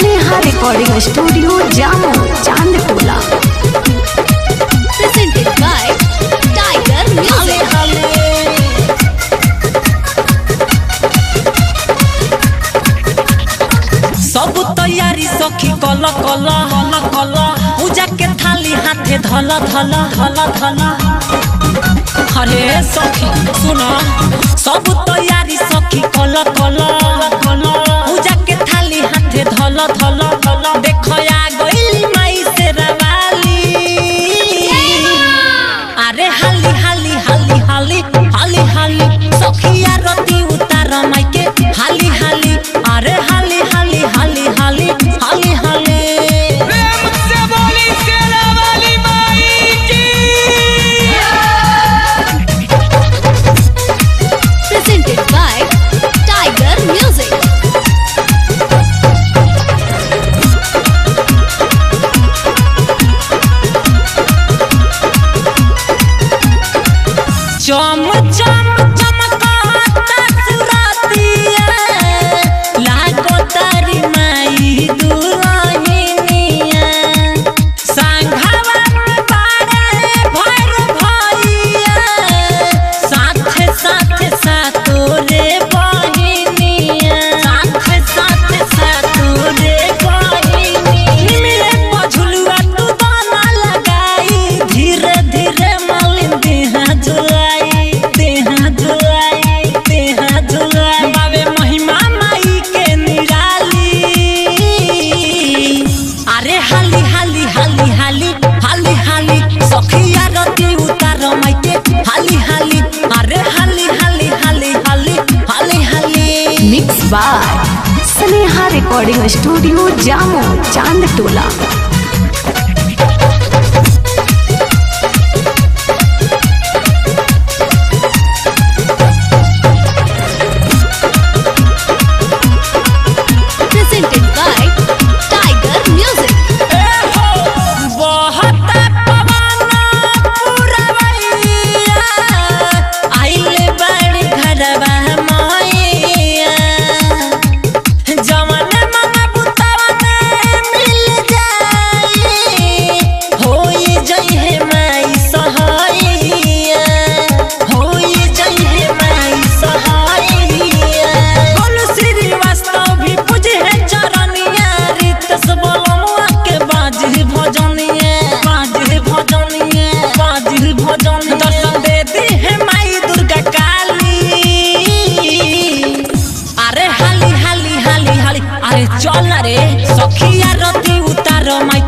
Sneha recording studio Jamo Chandtola presented by Tiger Music. सब तैयारी सखी कल कल हल कल पूजा के थाली हाथे धल धल धल धल अरे सखी सुन सब तैयारी सखी कल कल कल पूजा के थाली हाथे धल धल धल देखया गइली माई से रवाली अरे हाली हाली हाली हाली हाली हाली सखिया रति उतार माइके हाली हाली अरे हाली हाली हाली हाली हाली हाली प्रेम से बोली शेरा वाली माई की Presented by Tiger Music. चम चम चमकाता सुरातिया लागो तारी माई दुल्हनिया संघवा में बारे भर भइया साथे साथे सातोरे बहिनिया साथे साथे सातोरे बहिनिया निमिरे पझुलुआ तू दाना लगाई धीरे धीरे मालिन देहा झुलाई देहा झुलाई देहा झुलाई बाबे महिमा माई के निराली अरे हाली हाली हाली हाली हाली हाली सखिया रति उतार माइके हाली हाली अरे हाली हाली हाली हाली हाली हाली mix by Sneha recording studio Jamo Chandtola Presented by Tiger Music. बहुत पवन पुरवैया आइले बड़ घरवा मैया जवन मन बुतवन मिल जाई होई जइहे माई सहाइया होई जइहे माई सहाइया बोल श्रीवास्तव भी पूजे चरनिया रितस बोलमुआ के बाजी भजनिया बाजी भजनिया बाजी भजन दर्शन दे दी है माई दुर्गा काली अरे हाली हाली हाली हाली अरे चल रे सखिया रति उतार माई